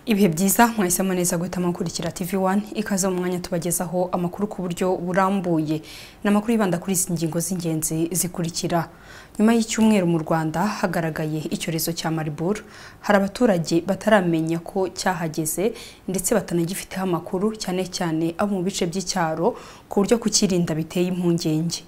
ibihe byiza mwahisemo neza guhitamo gukurikira TV One ikaze mu mwanya tubagezaho amakuru ku buryo burambuye ni amakuru yibanda kuri izi ngingo z'ingenzi zikurikira nyuma y'icyumweru mu Rwanda hagaragaye icyorezo cya Marburg hari abaturage bataramenya ko cyahageze ndetse batanagifiteho amakuru cyane cyane abo mu bice by'icyaro ku buryo kukirinda biteye impungenge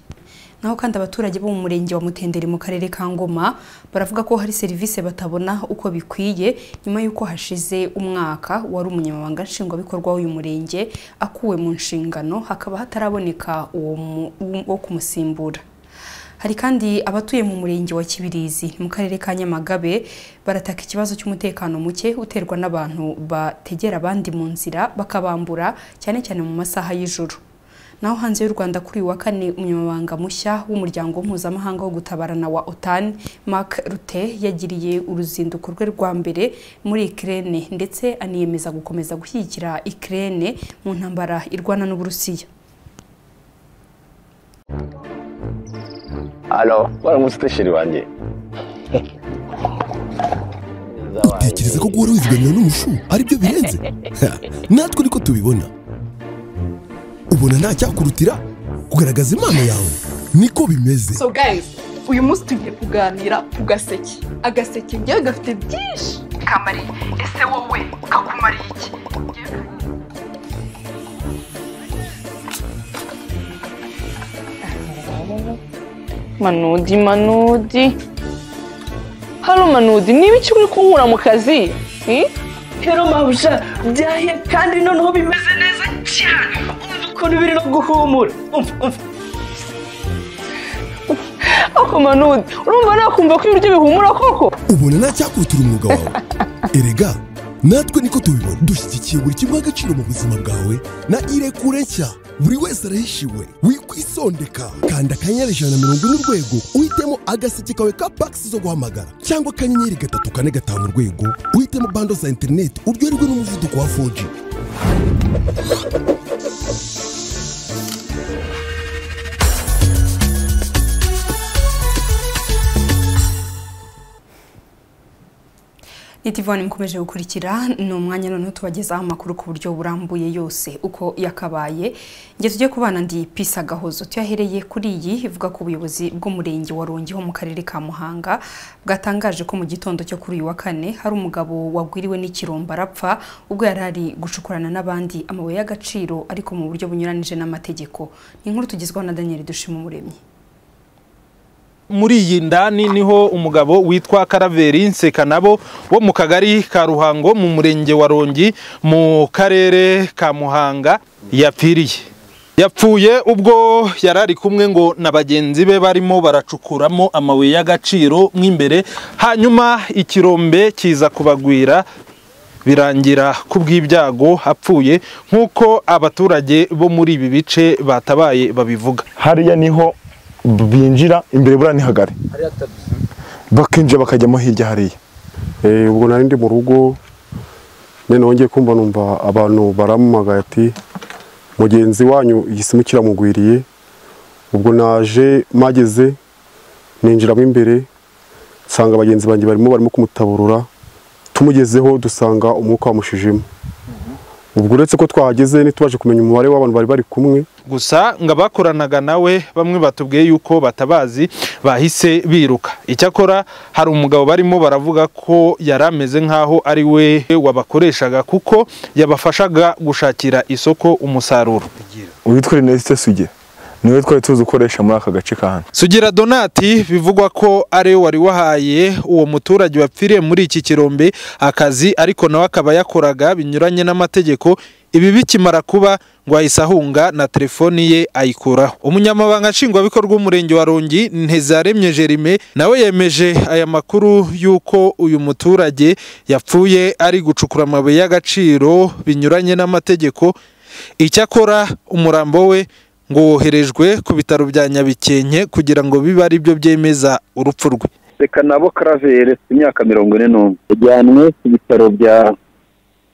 naho kandi abaturage bo mu murenge wa Mutenderi mu karere ka Ngoma baravuga ko hari serivisi batabona uko bikwiye nyuma y'uko hashize umwaka wari umunyamabanga nshingwabikorwa w'uyu murenge akuwe mu nshingano hakaba hataraboneka uwo mu- wo kumusimbura hari kandi abatuye mu murenge wa Kibirizi mu karere ka Nyamagabe barataka ikibazo cy'umutekano muke uterwa n'abantu bategera abandi mu nzira bakabambura cyane cyane mu masaha y'ijoro naho hanze y'u Rwanda kuri uyu wa kane umunyamabanga mushya w'umuryango mpuzamahanga wo gutabarana wa OTAN Mark Rutte yagiriye uruzinduko rwe rwa mbere muri Ukraine ndetse aniyemeza gukomeza gushyigikira Ukraine mu ntambara irwana n'Uburusiya Alo, waramutse utishiri wanjye. tekereza ko guhora wizigamira n'umushu ari byo birenze Ha, natwe niko tubibona ubona nta cyakurutira kugaragaza impano yawe niko bimeze so guys uyu munsi tugiye kuganira ku gaseke agaseke ngewe gafite byinshi kamariye ese wowe kakumariye iki manudi manudi hano manudi niba icyo uri kunkura mu kazi eh? rero mabuja byahiye kandi noneho bimeze neza cyane umva ukuntu biri no guhumura umva umva ako manudi urumva nakumva ko ibiryo bihumura koko ubona nta cyakurutira umwuga wawe erega natwe niko tubibona dushyigikiye buri kimwe agaciro mu buzima bwawe na irekure nshya buri wese arahishiwe wikwisondeka kanda akanyenyeri ijana na mirongo ine urwego uhitemo agaseke kawe ka pakisi zo guhamagara cyangwa akanyenyeri gatatu kane gatanu urwego uhitemo bando za interineti uryoherwe n'umuvuduko wa foji Nitivone mukomeje gukurikira ni umwanya noneho tubagezaho amakuru ku buryo burambuye yose uko yakabaye nge tujye kubana ndi pisa gahozo tuyahereye kuri iyi ivuga ko ubuyobozi bw'umurenge wa Rongi ho mu karere ka Muhanga bwatangaje ko mu gitondo cyo kuri uyu wa kane hari umugabo wagwiriwe n'ikiromba arapfa ubwo yari ari gucukurana n'abandi amabuye y'agaciro ariko mu buryo bunyuranije n'amategeko ni inkuru tugezwaho na Daniel Dushimumuremyi muri iyi ndani niho umugabo witwa Karaveri Nsekanabo wo mu kagari ka Ruhango mu murenge wa Rongi mu karere ka Muhanga yapfiriye yapfuye ubwo yari ari kumwe ngo na bagenzi be barimo baracukuramo amabuye y'agaciro mw'imbere hanyuma ikirombe kiza kubagwira birangira ku bw'ibyago apfuye nk'uko abaturage bo muri ibi bice batabaye babivuga hariya niho binjira imbere buriya ni hagari bakinjira bakajyamo hirya hariya Eh, ubwo nari ndi mu rugo noneho ngiye kumva numva abantu baramumagaye ati mugenzi wanyu igisimu kiramugwiriye ubwo naje mageze ninjiramo imbere nsanga bagenzi banjye barimo barimo kumutaburura tumugezeho dusanga umwuka wamushijemo ubwo uretse ko twahageze ntitubaje kumenya umubare w'abantu bari bari kumwe gusa ngo abakoranaga nawe bamwe batubwiye yuko batabazi bahise biruka icyakora hari umugabo barimo baravuga ko yari ameze nk'aho ari we wabakoreshaga kuko yabafashaga gushakira isoko umusaruro witwa Ernest Suge niwe twari tuzi ukoresha muri aka gace ka hano sugira donati bivugwa ko ari we wari wahaye uwo muturage wapfiriye muri iki kirombe akazi ariko nawe akaba yakoraga binyuranye n'amategeko ibi bikimara kuba ngo ahise ahunga na telefoni ye ayikuraho umunyamabanga nshingwabikorwa w'umurenge wa rongi ntezaremye jerime nawe yemeje aya makuru y'uko uyu muturage yapfuye ari gucukura amabuye y'agaciro binyuranye n'amategeko icyakora umurambo we ngo woherejwe ku bitaro bya nyabikenke kugira ngo bibe ari byo byemeza urupfu rwe Reka nabo Karavere ufite imyaka mirongo ine n'umwe. Yajyanwe ku bitaro bya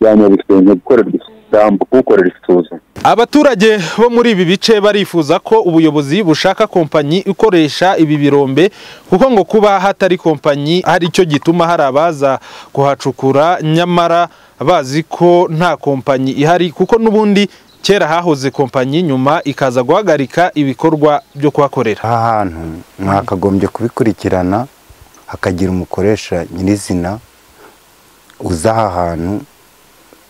bya Nyabisenga gukorerwa isuku. umurambo kuwukorera isuzuma abaturage bo muri ibi bice barifuza ko ubuyobozi bushaka kompanyi ikoresha ibi birombe kuko ngo kuba hatari kompanyi hari icyo gituma hari abaza kuhacukura nyamara bazi ko nta kompanyi ihari kuko n'ubundi kera hahoze kompanyi nyuma ikaza guhagarika ibikorwa byo kuhakorera aha hantu mwakagombye kubikurikirana hakagira umukoresha nyirizina uza aha hantu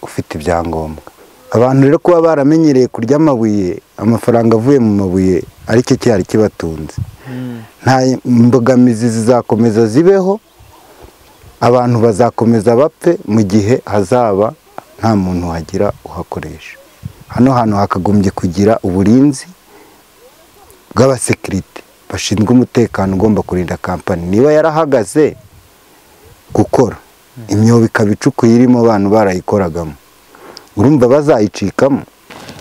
ufite ibyangombwa abantu rero kuba baramenyereye kurya amabuye amafaranga avuye mu mabuye aricyo cyari kibatunze nta mbogamizi zizakomeza zibeho abantu bazakomeza bapfe mu gihe hazaba nta muntu wagira uhakoresha hano hantu hakagombye kugira uburinzi bw'abasekirite bashinzwe umutekano ugomba kurinda kampani niba yarahagaze gukora imyobo ikaba icukuye irimo abantu barayikoragamo urumva bazayicikamo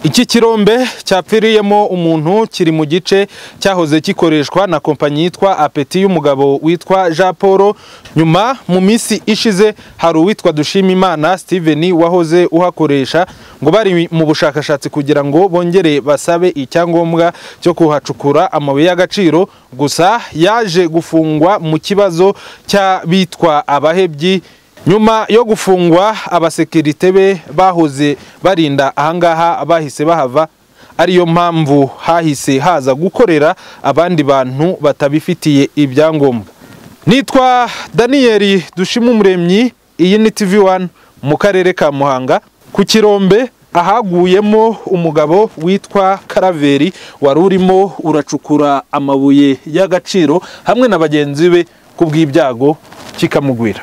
iki kirombe cyapfiriyemo umuntu kiri mu gice cyahoze gikoreshwa na kompanyi yitwa apeti y'umugabo witwa jean paul nyuma mu minsi ishize hari uwitwa dushimimana steven wahoze uhakoresha ngo bari mu bushakashatsi kugira ngo bongere basabe icyangombwa cyo kuhacukura amabuye y'agaciro gusa yaje gufungwa mu kibazo cy'abitwa abahebyi nyuma yo gufungwa abasekirite be bahoze barinda ahangaha bahise bahava ariyo mpamvu hahise haza gukorera abandi bantu batabifitiye ibyangombwa nitwa daniyeli dushimumuremyi iyi ni tv wani mu karere ka muhanga ku kirombe ahaguyemo umugabo witwa karaveri wari urimo uracukura amabuye y'agaciro hamwe na bagenzi be ku bw'ibyago kikamugwira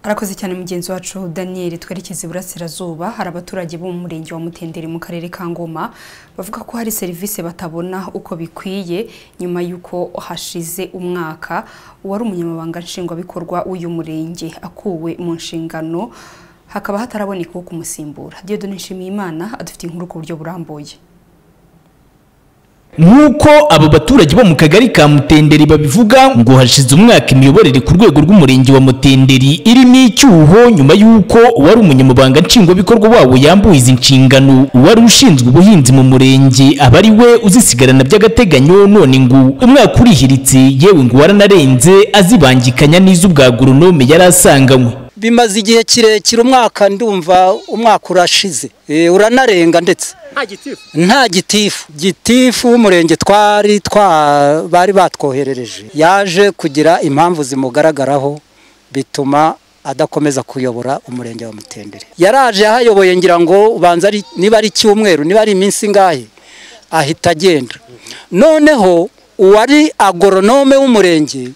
arakoze cyane mugenzi wacu daniel twerekeze iburasirazuba hari abaturage bo mu murenge wa mutenderi mu karere ka ngoma bavuga ko hari serivisi batabona uko bikwiye nyuma y'uko hashize umwaka uwari umunyamabanga nshingwabikorwa w'uyu murenge akuwe mu nshingano hakaba hataraboneka uwo kumusimbura diodone nshimiyimana adufite inkuru ku buryo burambuye nk'uko aba baturage bo mu kagari ka mutenderi babivuga ngo hashize umwaka imiyoborere ku rwego rw'umurenge wa mutenderi irimo icyuho nyuma y'uko uwari umunyamabanga nshingwabikorwa wawo yambuye izi nshingano uwari ushinzwe ubuhinzi mu murenge aba ari we uzisigarana by'agateganyo none ngo umwaka urihiritse yewe ngo waranarenze azibangikanya n'iz'ubwa goronome yari asanganywe bimaze igihe kirekire umwaka ndumva umwaka urashize Eh, uranarenga ndetse nta gitifu gitifu w'umurenge twari twa bari batwoherereje yaje kugira impamvu zimugaragaraho bituma adakomeza kuyobora umurenge wa mutendere yaraje yahayoboye ngira ngo ubanza ari- niba ari icyumweru niba ari iminsi ingahe ahita agenda noneho uwari agoronome w'umurenge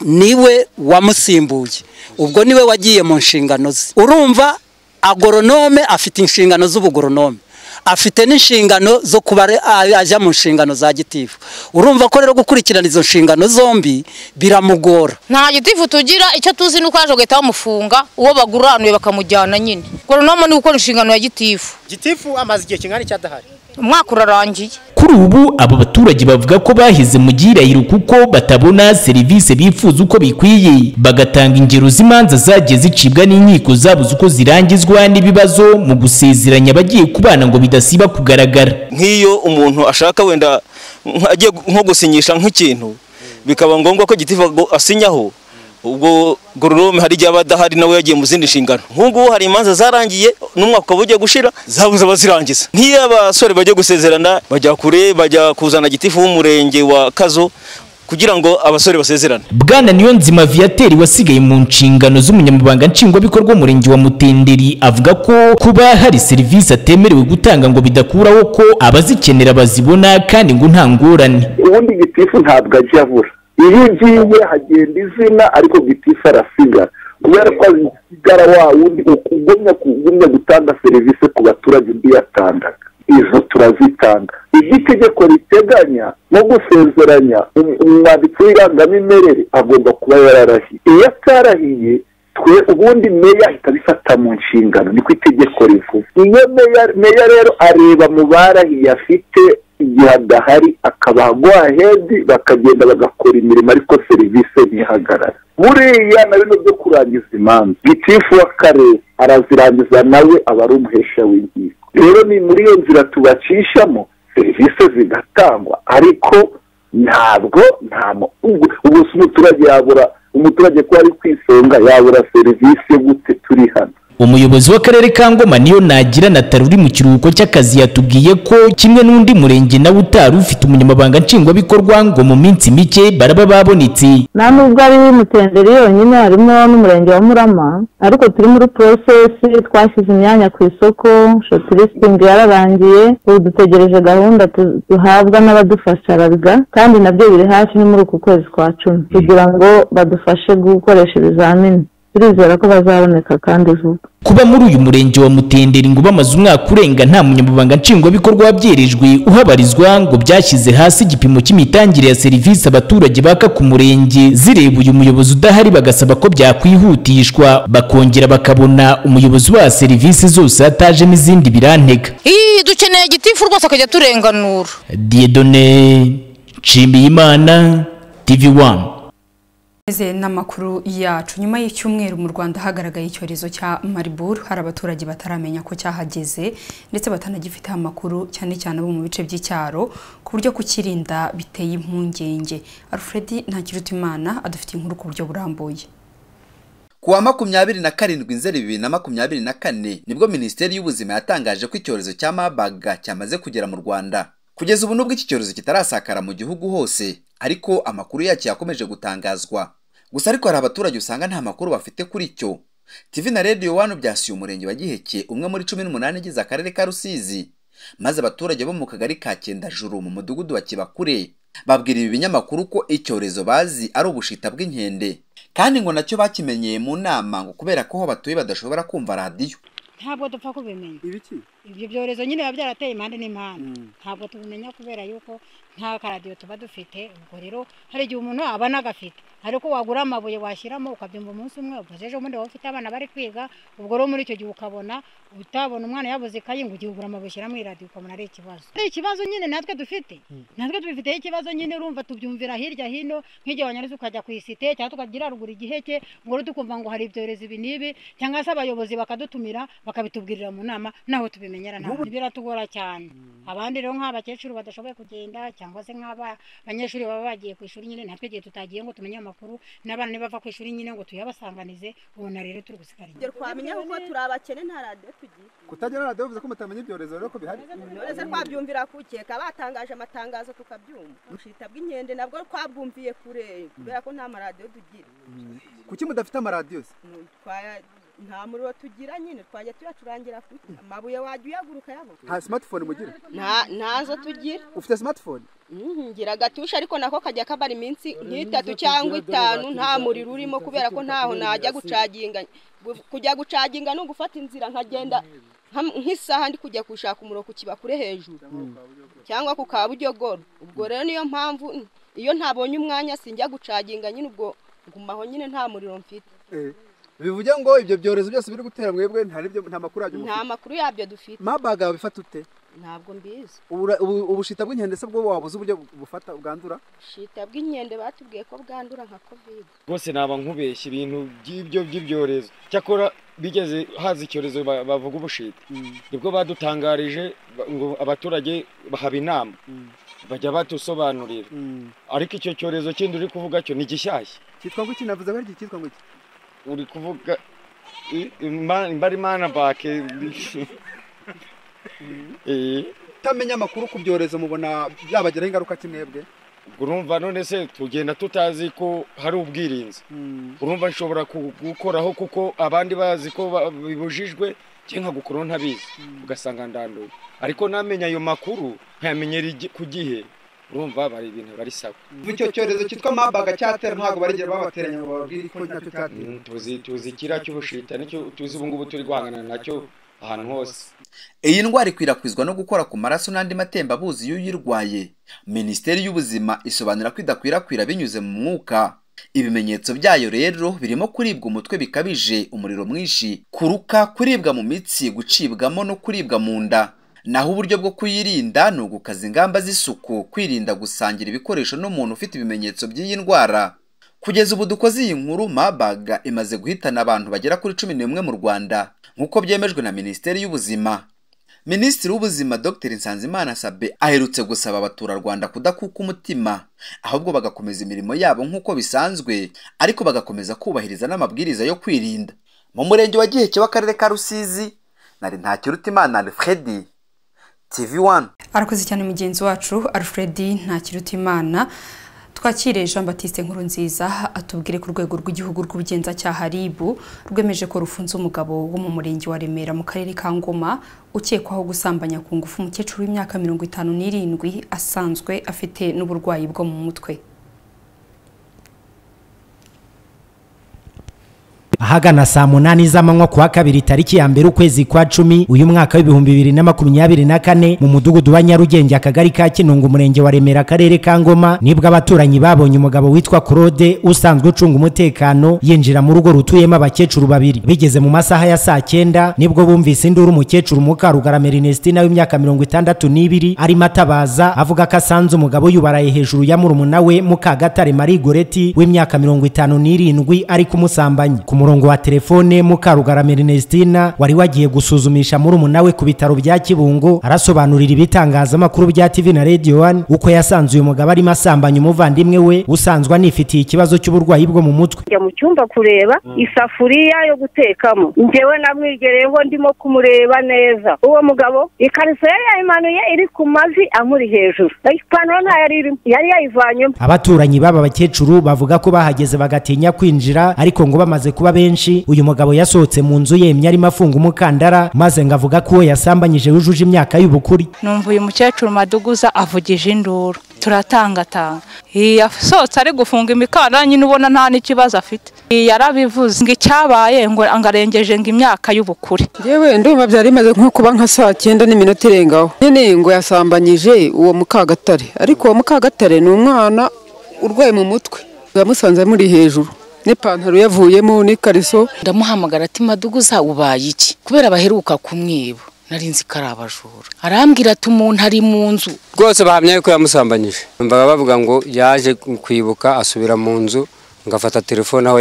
niwe wamusimbuye ubwo niwe wagiye mu nshingano ze urumva agoronome afite inshingano z'ubugoronome afite n'inshingano zo kuba ari- a- ajya mu nshingano za gitifu urumva ko rero gukurikirana izo nshingano zombi biramugora nta gitifu tugira icyo tuzi ni uko yaje bagahita bamufunga uwo baguranuye bakamujyana nyine goronome ni gukora inshingano ya gitifu gitifu amaze igihe kingana iki adahari umwaka urarangiye kuri ubu abo baturage bavuga ko bahize mu gihirahiro kuko batabona serivisi bifuza uko bikwiye bagatanga ingero z'imanza zagiye zicibwa n'inkiko zabuze uko zirangizwa n'ibibazo mu gusezeranya abagiye kubana ngo bidasiba kugaragara nk'iyo umuntu ashaka wenda nk- agiye gu- nko gusinyisha nk'ikintu bikaba ngombwa ko gitifu ago- asinyaho ubwo gororome hari igihe aba adahari nawe yagiye mu zindi nshingano nk'ubu hari imanza zarangiye n'umwaka ukaba ugiye gushira zabuze abazirangiza nk'iyo abasore bajya gusezerana bajya kure bajya kuzana gitifu w'umurenge wa kazo kugira ngo abasore basezerane bwana niyonzima viateur wasigaye mu nshingano z'umunyamabanga nshingwabikorwa w'umurenge wa mutenderi avuga ko kuba hari serivisi atemerewe gutanga ngo bidakuraho ko abazikenera bazibona kandi ngo nta ngorane ubundi gitifu ntabwo ajya abura iyo ugiye hagenda izina ariko gitifu arasigara kubera ko asigara wa wundi ugumya kugumya gutanga serivisi ku baturage undi yatangaga izo turazitanga ibyo itegeko riteganya nko gusezeranya um- umwanditsi w'irangamimerere agomba kuba yararahiye iyo atarahiye twe ubundi meya ahita abifata mu nshingano niko itegeko rivuga iyo meya meya rero areba mu barahiye afite igihe adahari akabaha guha hedi bakagenda bagakora imirimo ariko serivisi ntihagarara buriya na bino byo kurangiza imanza gitifu w'akarere arazirangiza nawe aba ari umuhesha w'inkiko rero ni muri iyo nzira tubacishamo serivisi zigatangwa ariko ntabwo nta mu- ubwo ubwo si umuturage yabura umuturage ko ari ku isonga yabura serivisi gute turi hano umuyobozi w'akarere ka ngoma niyo nagira natari uri mu kiruhuko cy'akazi yatubwiye ko kimwe n'undi murenge nawe utari ufite umunyamabanga nshingwabikorwa ngo mu minsi mike baraba babonetse nta nubwo ari mutenderi yonyine harimo n'umurenge wa murama ariko turi muri porosesi twashyize imyanya ku isoko shoti listingi yararangiye ubu dutegereje gahunda tu- duhabwa n'abadufasha raga kandi nabyo biri hafi ni muri uku kwezi kwa cumi kugira ngo badufashe gukoresha ibizamini turizera ko bazaboneka kandi vuba kuba muri uyu murenge wa mutenderi ngo bamaze umwaka urenga nta munyamabanga nshingwabikorwa wabyerekejwe uhabarizwa ngo byashyize hasi igipimo cy'imitangire ya serivisi abaturage baka ku murenge zireba uyu muyobozi udahari bagasaba ko byakwihutishwa bakongera bakabona umuyobozi ubaha serivisi zose hatajemo izindi birantega Ii, dukeneye igitifu rwose akajya turenganura diedone nshimiyimana tv wani Eze n'amakuru yacu nyuma y'icyumweru mu Rwanda hagaragaye icyorezo cya Marburg hari abaturage bataramenya ko cyahageze ndetse batanagifite amakuru cyane cyane abo mu bice by'icyaro ku buryo kukirinda biteye impungenge Alfred Ntakirutimana adufitiye inkuru ku buryo burambuye Ku wa makumyabiri na karindwi nzeri bibiri na makumyabiri na kane nibwo minisiteri y'ubuzima yatangaje ko icyorezo cya mabaga cyamaze kugera mu rwanda kugeza ubu nubwo iki cyorezo kitarasakara mu gihugu hose ariko amakuru yacyo yakomeje gutangazwa gusa ariko hari abaturage usanga nta makuru bafite kuri cyo TV na Radio One byasuye umurenge wa Giheke umwe muri cumi n'umunani igize akarere ka Rusizi maze abaturage bo mu kagari ka Cyendajuru mu mudugudu wa Kibakure babwira ibi binyamakuru ko icyorezo bazi ari ubushita bw'inkende kandi ngo nacyo bakimenyeye mu nama ngo kubera ko aho batuye badashobora kumva radiyo ntabwo dupfa kubimenya ibiki ibyo byorezo nyine biba byarateye impande n'impande ntabwo tubimenya kubera yuko nta karadiyo tuba dufite ubwo rero hari igihe umuntu aba anagafite ariko wagura amabuye washyiramo ukabyumva umunsi umwe ubwo ejo bundi waba ufite abana bari kwiga ubwo rero muri icyo gihe ukabona utabona umwana yabuze ikayi ngo ugiye ugura amabuye ushyira muri radiyo ukabona ari ikibazo ari ikibazo nyine natwe dufite natwe tubifiteho ikibazo nyine urumva tubyumvira hirya hino nk'igihe wanyarutse ukajya ku isite cyangwa tukagira ruguru igiheke ngo rero tukumva ngo hari ibyorezo ibi n'ibi cyangwa se abayobozi bakadutumira bakabitubwirira mu nama naho tubimenyera ntabwo biratugora cyane abandi rero nk'abakecuru badashoboye kugenda cyangwa se nk'abanyeshuri baba bagiye ku ishuri nyine natwe igihe tutagiye ngo tumenye amakuru n'abana nibava ku ishuri nyine ngo tuyabasanganize ubona rero turi gusigara inyuma Ngero twamenya kuko turi abakene nta radiyo tugira kutagira radiyo bivuze ko mutamenya ibyorezo rero ko bihari uretse twabyumvira ku keka batangaje amatangazo tukabyumva ubushita bw'inkende nabwo twabwumviye kure kubera ko nta maradiyo tugira kuki mudafite amaradiyo se Twaya- nta muriro tugira nyine twajya tuyacurangira ku ki? amabuye wajya uyagura ukayabona nta simatifone mugira Nta- ntazo tugira ufite simatifone Mhm, ngira agatusha ariko nako kajya kabara iminsi nk'itatu cyangwa itanu nta muriro urimo kubera ko ntaho najya gucaginga Gu- kujya gucaginga ni ugufata inzira nkagenda nka- nk'isaha ndi kujya gushaka umuriro ku kibakure hejuru cyangwa ku kabujyogoro ubwo rero niyo mpamvu n- iyo ntabonye umwanya sinjya gucaginga nyine ubwo ngumaho nyine nta muriro mfite Eh, bivuge ngo ibyo byorezo byose biri gutera mwebwe nta nibyo- nta makuru yabyo nta mufite makuru yabyo dufite mabaga bifata ute ntabwo mbizi Ubura- ubu- ubushita bw'inkende se bwo wabuze uburyo bufata bwandura shita bw'inkende batubwiye ko bwandura nka kovide rwose naba nkubeshya ibintu by'ibyo by'ibyorezo cyakora bigeze haza icyorezo ba- bavuga ubushita nibwo badutangarije ba- ngo abaturage bahaba inama bajya badusobanurira ariko icyo cyorezo kindi uri kuvuga cyo ni gishyashya cyitwa ngo iki navuze ko ari iki cyitwa ngo iki uri kuvuga i- ima- imbari mana bake utamenya amakuru ku byorezo mubona byabagiraho ingaruka ki mwebwe urumva none se tugenda tutazi ko hari ubwirinzi urumva nshobora ku- gukoraho kuko abandi bazi ko ba- bibujijwe cyangwa gukuraho ntabizi ugasanga ndanduye ariko namenya ayo makuru nkayamenyera igi- ku gihe urumva bari ibintu bari sawa icyo cyorezo cyitwa mabaga cyatera ntabwo barigera babateranya ngo bababwire ko nacyo cyatera Mm, tuzi tuzi kiriya cy'ubushita nicyo tuzi ubu ngubu turi guhangana nacyo ahantu hose iyi ndwara ikwirakwizwa no gukora ku maraso n'andi matembabuzi y'uyirwaye minisiteri y'ubuzima isobanura ko idakwirakwira binyuze mu mwuka ibimenyetso byayo rero birimo kuribwa umutwe bikabije umuriro mwinshi kuruka kuribwa mu mitsi gucibwamo no kuribwa mu nda naho uburyo bwo kuyirinda ni ugukaza ingamba z'isuku kwirinda gusangira ibikoresho n'umuntu ufite ibimenyetso by'iyi ndwara kugeza ubu dukoze iyi nkuru mabaga imaze guhitana abantu bagera kuri cumi n'umwe mu rwanda nk'uko byemejwe na minisiteri y'ubuzima minisitiri w'ubuzima dr nsanzimana sabe aherutse gusaba abaturarwanda kudakuka umutima ahubwo bagakomeza imirimo yabo nk'uko bisanzwe ariko bagakomeza kubahiriza n'amabwiriza yo kwirinda mu murenge wa giheke w'akarere ka rusizi nari ntakirutimana alfredi tv wani arakoze cyane mugenzi wacu alfred ntakirutimana twakire jean batiste nkuru nziza atubwire ku rwego rw'igihugu rw'ubugenzacyaha ribu rwemeje ko rufunze umugabo wo mu murenge wa remera mu karere ka ngoma ukekwaho gusambanya ku ngufu umukecuru w'imyaka mirongo itanu n'irindwi asanzwe afite n'uburwayi bwo mu mutwe ahagana saa munani z'amanywa ku wa kabiri tariki ya mbere ukwezi kwa cumi uyu mwaka w'ibihumbi bibiri na makumyabiri na kane mu mudugudu wa nyarugenge akagari ka kinunga umurenge wa remera akarere ka ngoma nibwo abaturanyi babonye umugabo witwa claude usanzwe ucunga umutekano yinjira mu rugo rutuyemo abakecuru babiri bigeze mu masaha ya saa cyenda nibwo bumvise induru umukecuru mukarugarama ernestine w'imyaka mirongo itandatu n'ibiri arimo atabaza avuga ko asanze umugabo yubaraye hejuru ya murumuna we mukagatare marie goreti w'imyaka mirongo itanu n'irindwi ari kumusambanya ku murongo wa telefone mukarugarama Ernestina wari wagiye gusuzumisha murumuna we ku bitaro bya Kibungo arasobanurira ibitangazamakuru bya TV na Radio 1 uko yasanze uyu mugabo arimo asambanya umuvandimwe we usanzwe anifitiye ikibazo cy'uburwayi bwo mu mutwe njya mu cyumba kureba isafuriya yo gutekamo njyewe namwigereyeho ndimo kumureba neza uwo mugabo ikariso yari yayimanuye iri ku mavi amuri hejuru ipantaro ntayo yari irimo yari yayivanyemo abaturanyi b'aba bakecuru bavuga ko bahageze bagatinya kwinjira ariko ngo bamaze kuba benshi uyu mugabo yasohotse mu nzu yemye arimo afunga umukandara maze ngo avuga ko uwo yasambanyije yujuje imyaka y'ubukuri numva uyu mukecuru maduguza avugije induru turatangatanga yasohotse ari gufunga imikandara nyine ubona nta n'ikibazo afite yarabivuze ngo icyabaye ngo arengeje ngo imyaka y'ubukure yewe ndumva byari bimaze nko kuba nka saa cyenda n'iminota irengaho nyine ngo yasambanyije uwo mukagatare ariko uwo mukagatare ni umwana urwaye mu mutwe yamusanze muri hejuru n'ipantaro yavuyemo n'ikariso ndamuhamagara ati maduguza ubaye iki kubera baheruka kumwiba nari nzi ko ari abajura arambwira ati umuntu ari mu nzu rwose bahamya yuko yamusambanyije mbaga bavuga ngo yaje kwibuka asubira mu nzu ngafata telefone aho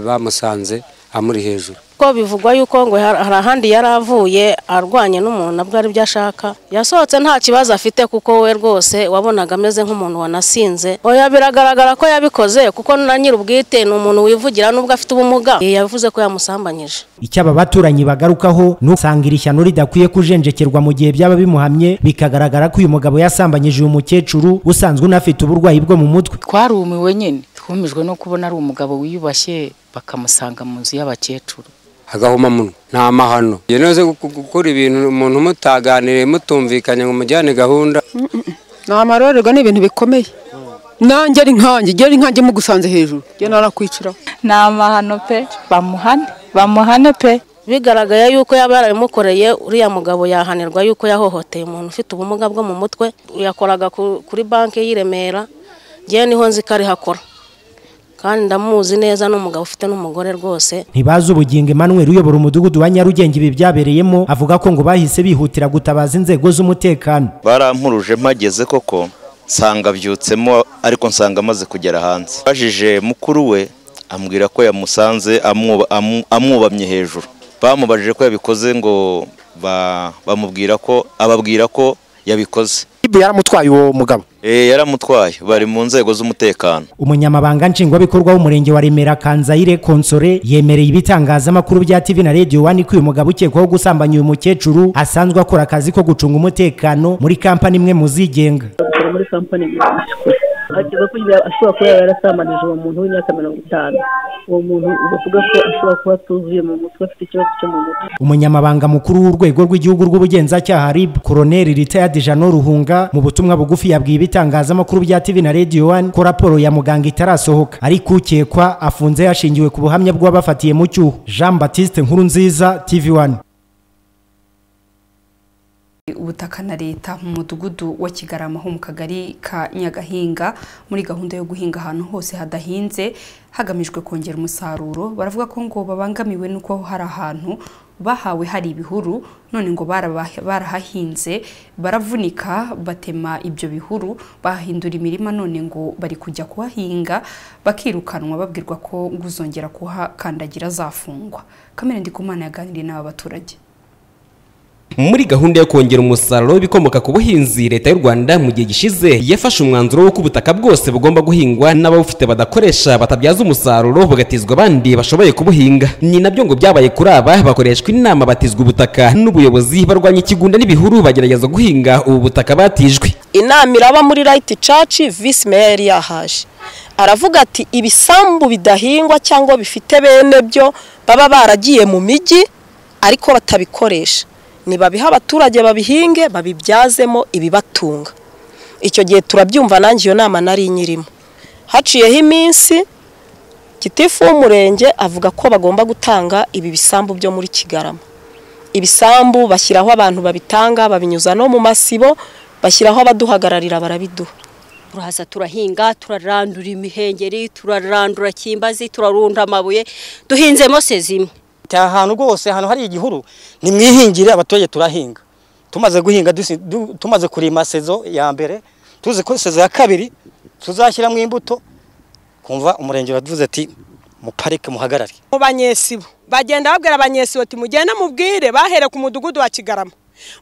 bamusanze amuri hejuru ko bivugwa yuko ngo hari ahandi yari avuye arwanye n'umuntu abwo ari byo ashaka yasohotse nta kibazo afite kuko we rwose wabonaga ameze nk'umuntu wanasinze oya biragaragara ko yabikoze kuko na nyir'ubwite ni umuntu wivugira n'ubwo afite ubumuga yavuze ko yamusambanyije icyo aba baturanyi bagarukaho ni usanga iri shyano ridakwiye kujenjekerwa mu gihe byaba bimuhamye bikagaragara ko uyu mugabo yasambanyije uyu mukecuru usanzwe unafite uburwayi bwo mu mutwe twarumiwe nyine twumijwe no kubona ari umugabo wiyubashye bakamusanga mu nzu y'abakecuru agahuma muno nta mahano yanoze gukora ibintu umuntu mutaganiriye mutumvikanye ngo mujyane gahunda ni amarorerwa ni ibintu bikomeye nanjye ari nkanjye igihe ari nkanjye mugusanze hejuru njye narakwiciraho ni amahano pe bamuhane bamuhane pe bigaragaye yuko yaba yarabimukoreye uriya mugabo yahanirwa yuko yahohoteye umuntu ufite ubumuga bwo mu mutwe yakoraga kuri banki y'i Remera njyewe niho nzi ko ari hakora kandi ndamuzi neza n'umugabo ufite n'umugore rwose ntibazi ubugingo Emmanuel uyobora umudugudu wa Nyarugenge ibi byabereyemo avuga ko ngo bahise bihutira gutabaza inzego z'umutekano barampuruje mpageze koko nsanga byutsemo ariko nsanga amaze kugera hanze bajije mukuru we ambwira ko yamusanze amwubamye hejuru bamubajije ko yabikoze ngo bamubwira ko ababwira ko yabikoze yaramutwaye uwo mugabo yaramutwaye bari mu nzego z'umutekano umunyamabanga nshingwabikorwa w'umurenge wa remera kanzayire konsore yemereye ibitangazamakuru bya tv na radio wani ko uyu mugabo ukekwaho gusambanya uyu mukecuru asanzwe akora akazi ko gucunga umutekano muri kampani imwe mu zigenga muri kampani hakeza ko ashobora kuba yarasambanije uwo muntu w'imyaka mirongo itanu uwo muntu bavuga ko ashobora kuba atuzuye mu mutwe afite ikibazo cyo mu mutwe umunyamabanga mukuru w'urwego rw'igihugu rw'ubugenzacyaha rib koroneri ritayadi jano ruhunga mu butumwa bugufi yabwiye ibitangazamakuru bya tv na radio one ko raporo ya muganga itarasohoka ariko ukekwa afunze hashingiwe ku buhamya bw'abafatiye mu cyuho jean batiste nkuru nziza tv one ubutaka na leta mu mudugudu wa kigarama ho mu kagari ka nyagahinga muri gahunda yo guhinga ahantu hose hadahinze hagamijwe kongera umusaruro baravuga ko ngo babangamiwe n'uko hari ahantu bahawe hari ibihuru none ngo baraba- barahahinze baravunika batema ibyo bihuru bahindura imirima none ngo bari kujya kuhahinga bakirukanwa babwirwa ko ngo uzongera kuhakandagira azafungwa kamere ndikumana yaganiriye n'aba baturage muri gahunda yo kongera umusaruro w'ibikomoka ku buhinzi leta y'u rwanda mu gihe gishize yafashe umwanzuro w'uko ubutaka bwose bugomba guhingwa n'ababufite badakoresha batabyaza umusaruro bugatizwa abandi bashoboye kubuhinga ni nabyo ngo byabaye kuri aba bakoreshwa inama batizwa ubutaka n'ubuyobozi barwanya ikigunda n'ibihuru bagerageza guhinga ubu butaka batijwe inama iraba muri rayiti caci visi meya yari yahaje aravuga ati ibisambu bidahingwa cyangwa bifite bene byo baba baragiye mu mijyi ariko batabikoresha nibabihe abaturage babihinge babibyazemo ibibatunga icyo gihe turabyumva nanjye iyo nama nari nyirimo haciyeho iminsi gitifu w'umurenge avuga ko bagomba gutanga ibi bisambu byo muri kigarama ibisambu bashyiraho abantu babitanga babinyuza no mu masibo bashyiraho abaduhagararira barabiduha turahaza turahinga turarandura imihengeri turarandura kimbazi turarunda amabuye duhinzemo sezima ahantu rwose ahantu hari igihuru nimwihingire abaturage turahinga tumaze guhinga dusi- du- tumaze kurima sezo ya mbere tuzi ko sezo ya kabiri tuzashyiramo imbuto kumva umurenge uravuze ati muparike muhagarare mu banyesibo bagenda babwira abanyesibo ati mugende mubwire bahere ku mudugudu wa kigarama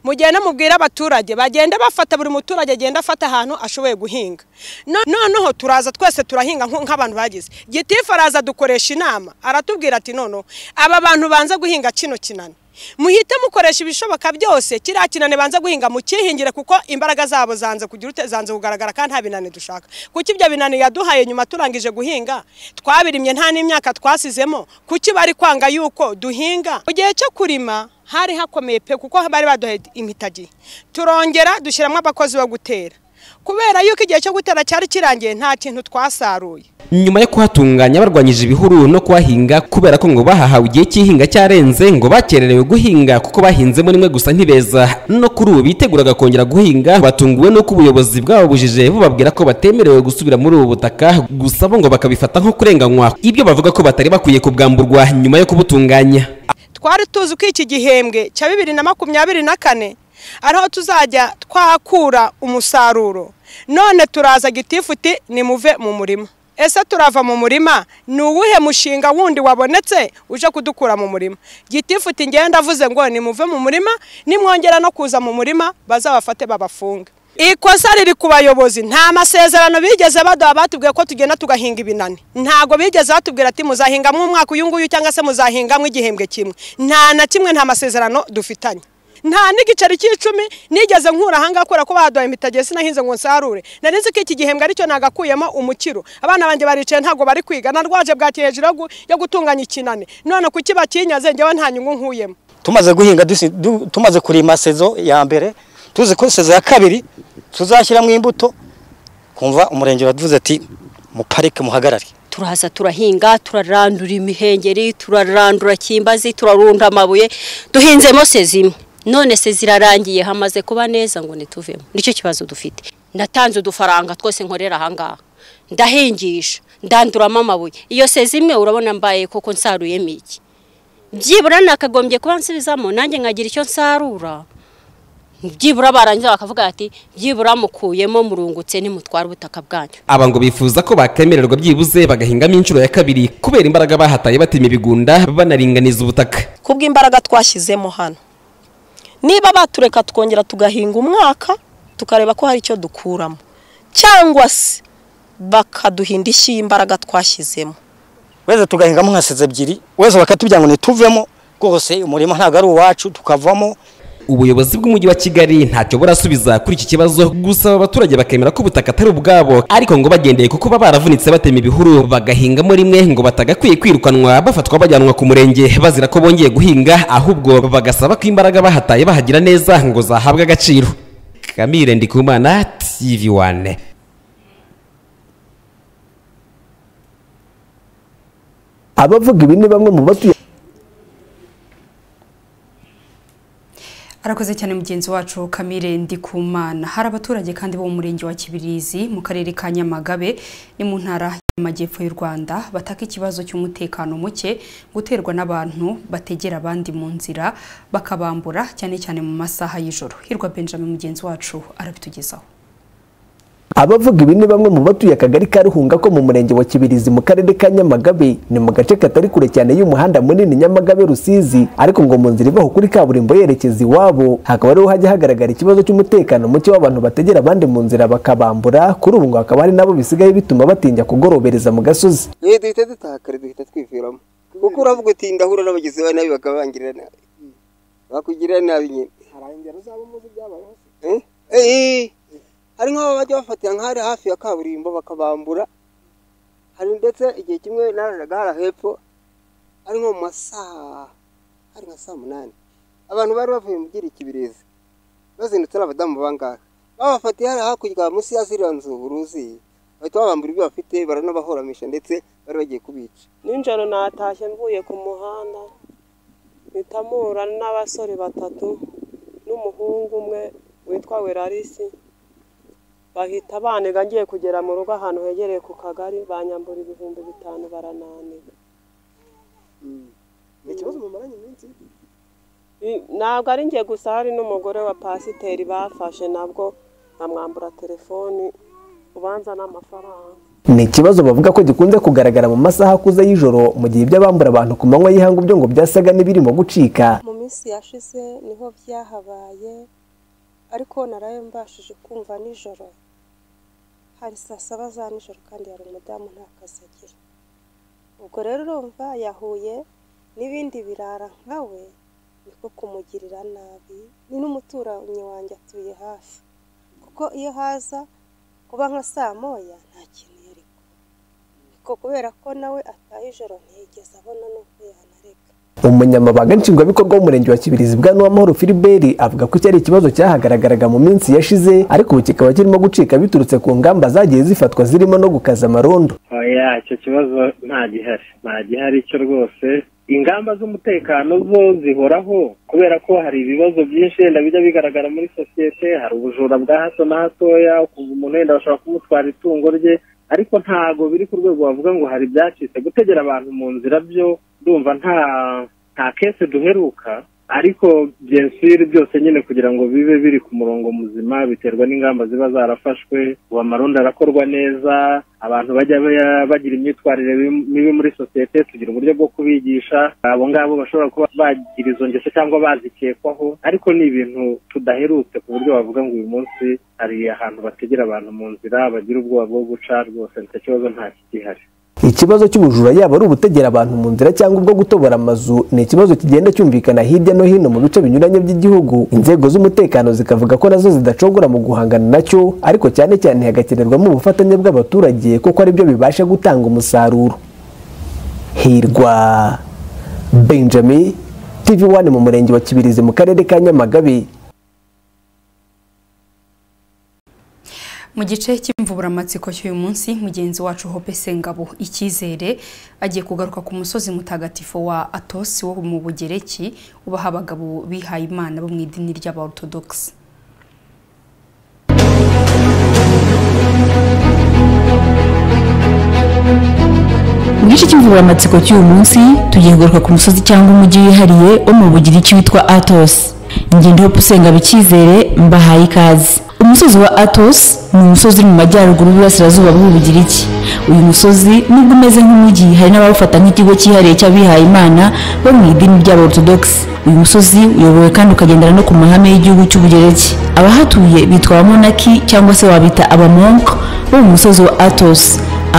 mugende mubwire abaturage bagenda bafata buri muturage agenda afata ahantu ashoboye guhinga No- noneho turaza twese turahinga nko- nk'abantu bagize gitifu araza dukoresha inama aratubwira ati noneho aba bantu banza guhinga kino kinani muhite mukoresha ibishoboka byose kiriya kinani banza guhinga mukihingire kuko imbaraga zabo zanze kugira ute zanze kugaragara kandi nta binani dushaka kuki ibyo binani yaduhaye nyuma turangije guhinga twabirimye nta n'imyaka twasizemo kuki bari kwanga yuko duhinga mu gihe cyo kurima hari hakomeye pe kuko bari baduhaye impitagi turongera dushyiramo abakozi bo gutera kubera yuko igihe cyo gutera cyari kirangiye nta kintu twasaruye nyuma yo kuhatunganya barwanyije ibihuru no kuhahinga kubera ko ngo bahahawe igihe cy'ihinga cyarenze ngo bakererewe guhinga kuko bahinzemo rimwe gusa ntibeza no kuri ubu biteguraga kongera guhinga batunguwe n'uko ubuyobozi bwababujije bubabwira ko batemerewe gusubira muri ubu butaka gusa bo ngo bakabifata nko kurenganywa ibyo bavuga ko batari bakwiye kubwamburwa nyuma yo kubutunganya twari tuzi ko iki gihembwe cya bibiri na makumyabiri na kane ariho tuzajya twakura umusaruro none turaza gitifu uti nimuve mu murima ese turava mu murima ni uwuhe mushinga wundi wabonetse uje kudukura mu murima gitifu uti ngenda avuze ngo nimuve mu murima nimwongera no kuza mu murima bazabafate babafunge ikosa riri ku bayobozi nta masezerano bigeze baduha batubwiye ko tugenda tugahinga ibinani ntabwo bigeze batubwira ati muzahingamo umwaka uyu nguyu cyangwa se muzahingamo igihembwe kimwe nta na kimwe nta masezerano dufitanye nta n'igiceri cy'icumi nigeze nkura ahangaha kubera ko baduhaye imitage sinahinze ngo nsarure nari nzi ko iki gihembwe aricyo nagakuyemo umukiro abana banjye baricaye ntabwo bari kwiga narwaje bwaki hejuru yo gu- yo gutunganya ikinani none kuki bakinyaze njyewe nta nyungu nkuyemo tumaze guhinga dusi- du- tumaze kurima sezo ya mbere tuzi ko sezo ya kabiri tuzashyiramo imbuto kumva umurenge uravuze ati muparike muhagarare turahaza turahinga turarandura imihengeri turarandura kimbazi turarunda amabuye duhinzemo sezima none se zirarangiye hamaze kuba neza ngo nituvemo nicyo kibazo dufite natanze udufaranga twose nkorera ahangaha ndahingisha ndanduramo amabuye iyo sezimwe urabona mbaye koko nsaruyemo iki byibura nakagombye kuba nsubizamo nanjye nkagira icyo nsarura byibura barangiza bakavuga ati byibura mukuyemo murungutse nimutwara ubutaka bwanyu aba ngo bifuza ko bakemererwa byibuze bagahingamo inshuro ya kabiri kubera imbaraga bahataye batema ibigunda banaringaniza ubutaka kubw'imbaraga twashyizemo hano niba batureka twongera tugahinga umwaka tukareba ko hari icyo dukuramo cyangwa se bakaduhinda ishyi y'imbaraga twashyizemo weze tugahingamo nka sezo ebyiri weze bakatubwira ngo nituvemo rwose umurima ntabwo ari uwacu tukavamo ubuyobozi bw'umujyi wa kigali ntacyo burasubiza kuri iki kibazo gusaba abaturage bakemera ko ubutaka atari ubwabo ariko ngo bagendeye kuko baba baravunitse batema ibihuru bagahingamo rimwe ngo batagakwiye kwirukanwa bafatwa bajyanwa ku murenge bazira ko bongeye guhinga ahubwo bagasaba ko imbaraga bahataye bahagira neza ngo zahabwe agaciro kamire ndikumana tv wane abavuga ibi ni bamwe mu batuye harakoze cyane mugenzi wacu kamire ndikumana hari abaturage kandi bo mu murenge wa kibirizi mu karere ka nyamagabe ni mu ntara y'amajyepfo y'u rwanda bataka ikibazo cy'umutekano muke guterwa n'abantu bategera abandi mu nzira bakabambura cyane cyane mu masaha y'ijoro hirwa benjamin mugenzi wacu arabitugezaho abavuga ibi ni bamwe mu batuye akagari ka ruhunga ko mu murenge wa kibirizi mu karere ka nyamagabe ni mu gace katari kure cyane y'umuhanda munini nyamagabe rusizi ariko ngo mu nzira ivaho kuri kaburimbo yerekeza iwabo hakaba ariho hajya hagaragara ikibazo cy'umutekano muke w'abantu bategera abandi mu nzira bakabambura kuri ubu ngo hakaba hari nabo bisigaye bituma batinya kugorobereza mu gasozi yewe duhita dutahakare duhita twiviramo kuko uravuga uti ndahura n'abagizi ba nabi bakabangirira nabi bakugirira nabi nyine hari ingero zabo muzi ibyabayeho Eh? Eh, hari nk'aho bajya bafatira nk'ahari hafi ya kaburimbo bakabambura hari ndetse igihe kimwe nararaga hara hepfo ari nko mu masaha hari nka saa munani abantu bari bavuye mu byerekibirizi bazindutse ari abadamu bangahe babafatiye hariya hakurya munsi ya ziriya nzu uruzi bahita babambura ibyo bafite baranabahoramisha ndetse bari bagiye kubica Nijoro natashye mvuye ku muhanda mpita mpura n'abasore batatu n'umuhungu umwe witwa Werarisi bahita banega ngiye kugera mu rugo ahantu hegereye ku kagari banyambura ibihumbi bitanu barananiga ni ikibazo mumaranye iminsi I- ntabwo ari njye gusa hari n'umugore wa pasiteri bafashe nabwo bamwambura telefoni ubanza n'amafaranga ni ikibazo bavuga ko gikunze kugaragara mu masaha akuze y'ijoro mu gihe iby'abambura abantu ku manywa y'ihangu byo ngo byasaga n'ibirimo gucika mu minsi yashize niho byahabaye ariko narayo mbashije kumva nijoro hari saa saba za nijoro kandi hari umudamu nta kazi agira ubwo rero urumva yahuye n'ibindi birara nka we niko kumugirira nabi ni n'umuturanyi wanjye atuye hafi kuko iyo haza kuba nka saa moya nta kintu yari kubona ariko kubera ko nawe ataha ijoro ntiyigeze abona n'uko yanareka umunyamabanga nshingwabikorwa w'umurenge wa kibirizi bwa n'uwamahoro filiberi avuga ko cyari ikibazo cyahagaragaraga mu minsi yashize ariko ubu kikaba kirimo gucika biturutse ku ngamba zagiye zifatwa zirimo no gukaza amarondo oya icyo kibazo nta gihari nta gihari cyo rwose ingamba z'umutekano zo zihoraho kubera ko hari ibibazo byinshi wenda bijya bigaragara muri sosiyete hari ubujura bwa hato na hatoya ukumva umuntu wenda bashobora kumutwara itungo rye ariko ntago biri ku rwego wavuga ngo hari ibyacitse gutegera abantu mu nzira byo ndumva nta nta kese duheruka ariko byensiri byose nyine kugira ngo bibe biri ku murongo muzima biterwa n'ingamba ziba zarafashwe ubu amarondo arakorwa neza abantu bajya ba- bagira imyitwarire bi- mibi muri sosiyete tugira uburyo bwo kubigisha abo ngabo bashobora kuba bagira izo ngeso cyangwa bazikekwaho ariko ni ibintu tudaherutse ku buryo wavuga ngo uyu munsi hari ahantu bategera abantu mu nzira bagira ubwoba bwo guca rwose nicyo kibazo nta kigihari ikibazo cy'ubujura yaba ari ubutegera abantu mu nzira cyangwa ubwo gutobora amazu ni ikibazo kigenda cyumvikana hirya no hino mu bice binyuranye by'igihugu inzego z'umutekano zikavuga ko nazo zidacogora mu guhangana nacyo ariko cyane cyane hagakenerwamo ubufatanye bw'abaturage kuko aribyo bibasha gutanga umusaruro hirwa benjamin tv one mu murenge wa kibirizi mu karere ka nyamagabe mu gice cy'imvuburamatsinko cy'uyu munsi mugenzi wacu hope sengabo icyizere agiye kugaruka ku musozi mutagatifu wa atosi wo mu bugereki ubaha abagabo bihaye imana bo mu idini ry'abaortodogisi mu gice cy'imvuramatsiko cy'uyu munsi tugiye kugaruka ku musozi cyangwa umujyi wihariye wo mu bugiriki witwa atos ingendo yo gusenga bikizere mbahaye ikaze umusozi wa atos ni umusozi uri mu majyaruguru y'iburasirazuba bw'ubugiriki uyu musozi nubwo umeze nk'umujyi hari n'abawufata nk'ikigo cyihariye cy'abihaye imana bo mu idini ry'abortodogisi uyu musozi uyobowe kandi ukagendana no ku mahame y'igihugu cy'ubugereki abahatuye bitwa abamonaki cyangwa se wabita abamonka bo mu musozi wa atos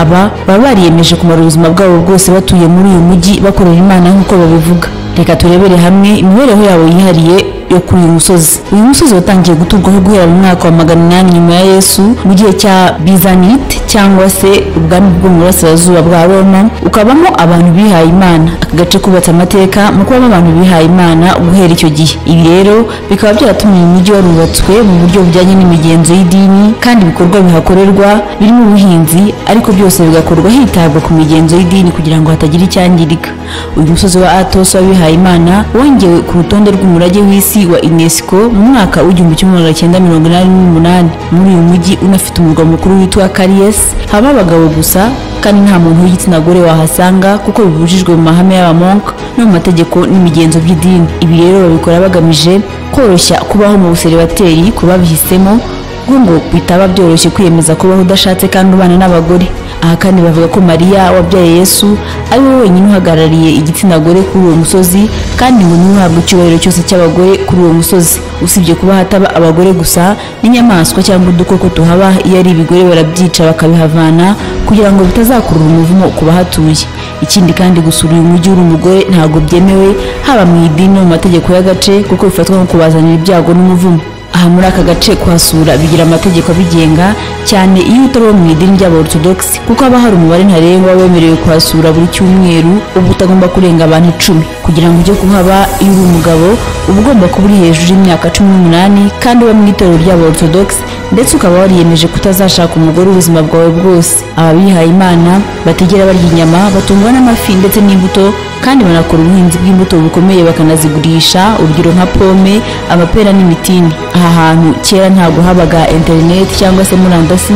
aba baba bariyemeje kumara ubuzima bwabo bwose batuye muri uyu mujyi bakorera imana nk'uko babivuga reka turebere hamwe imibereho yabo yihariye yo kuri uyu musozi uyu musozi watangiye guturwaho guhera mu mwaka wa magana inani nyuma ya yesu mu gihe cya bizanite cyangwa se ubwami bwo mu burasirazuba bwa roma ukabamo abantu bihaye imana aka gace kubatse amateka mu kubamo abantu bihaye imana guhera icyo gihe ibi rero bikaba byaratumye uyu mujyi warubatswe mu buryo bujyanye n'imigenzo y'idini kandi ibikorwa bihakorerwa birimo ubuhinzi ariko byose bigakorwa hitabwa ku migenzo y'idini kugira ngo hatagira icyangirika uyu musozi wa atos w'abihaye imana wongewe ku rutonde rw'umurage w'isi wa unesco mu mwaka w'igihumbi kimwe magana cyenda mirongo inani n'umunani muri uyu mujyi unafite umurwa mukuru witwa kariyesi haba abagabo gusa kandi nta muntu w'igitsina gore wahasanga kuko bibujijwe mu mahame y'abamonka no mu mategeko n'imigenzo by'idini ibi rero babikora bagamije koroshya kubaho mu buseribateri ku babihisemo kuko ngo bitaba byoroshye kwiyemeza kubaho udashatse kandi ubana n'abagore aha kandi bavuga ko mariya wabyaye yesu ari we wenyine uhagarariye igitsina gore kuri uwo musozi kandi ngo niwe uhabwa icyubahiro cyose cy'abagore kuri uwo musozi usibye kuba hataba abagore gusa n'inyamaswa cyangwa udukoko tuhaba iyo ari ibigore barabyica bakabihavana kugira ngo bitazakurura umuvumo ku bahatuye ikindi kandi gusura uyu mujyi uri umugore ntabwo byemewe haba mu idini no mu mategeko y'agace kuko bifatwa nko kubazanira ibyago n'umuvumo aha muri aka gace kuhasura bigira amategeko abigenga cyane iyo utari uwo mu idini ry'aborthodox kuko haba hari umubare ntarengwa wemerewe kuhasura buri cyumweru uba utagomba kurenga abantu icumi kugira ngo ujye kuhaba iyo uri umugabo uba ugomba kuba uri hejuru y'imyaka cumi n'umunani kandi uba mu itorero ry'aborthodox ndetse ukaba wariyemeje kutazashaka umugore ubuzima bwawe bwose ababihaye imana bategera barya inyama batungwa n'amafi ndetse n'imbuto kandi banakora ubuhinzi bw'imbuto bukomeye bakanazigurisha urugero nka pome amapera n'imitini aha hantu kera ntabwo habaga interineti cyangwa se murandasi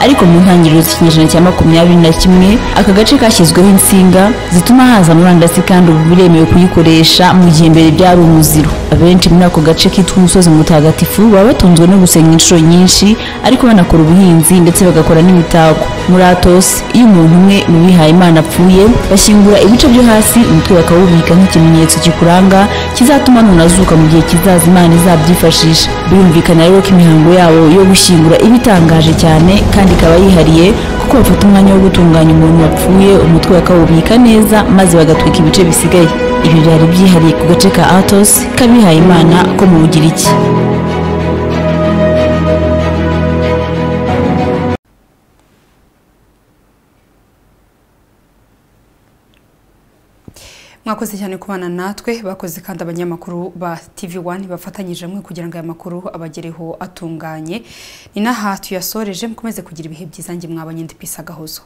ariko mu ntangiriro z'ikinyejana cya makumyabiri na kimwe aka gace kashyizweho insinga zituma haza murandasi kandi ubu biremewe kuyikoresha mu gihe mbere byari umuziro abenshi muri ako gace kitwa umusozi mutagatifu baba batunzwe no gusenga inshuro nyinshi ariko banakora ubuhinzi ndetse bagakora n'imitako muri atos iyo umuntu umwe mu bihaye imana apfuye bashyingura ibice byo hasi umutwe bakawubika nk'ikimenyetso kikuranga kizatuma nunazuka mu gihe kizaza imana izabyifashisha birumvikana rero ko imihango yabo yo gushyingura iba itangaje cyane kandi ikaba yihariye kuko bafata umwanya wo gutunganya umuntu wapfuye umutwe bakawubika neza maze bagatwika ibice bisigaye ibi byari byihariye ku gace ka atos k'abihaye imana ko mu bugiriki mwakoze cyane kubana natwe bakoze kandi abanyamakuru ba TV1 bafatanyije hamwe kugira ngo aya makuru abagereho atunganye ni naha tuyasoreje mukomeze kugira ibihe byiza nge mwabanye ndipisagahozo